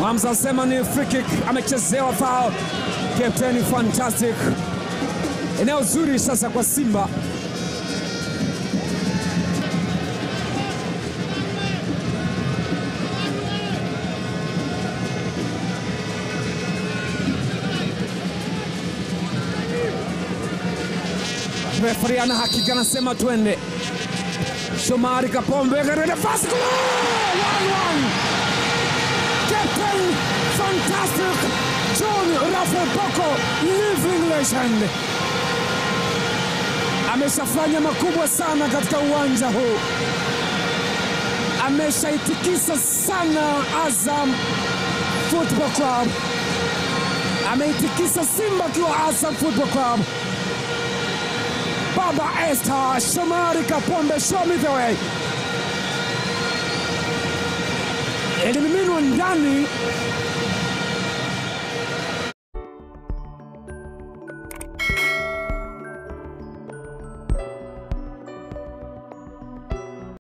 Hamza asema ni free kick, amechezewa foul. Captain fantastic, eneo zuri sasa kwa Simba. Refari ana hakika, anasema twende. Shomari Kapombe katika nafasi kule, 1-1. Captain fantastic John Rafael Boko, living legend, ameshafanya makubwa sana katika uwanja huu, ameshaitikisa sana Azam Football Club, ameitikisa Simba akiwa Azam Football Club. Baba Esther Shomari Kapombe, show me the way. Ilimiminwa ndani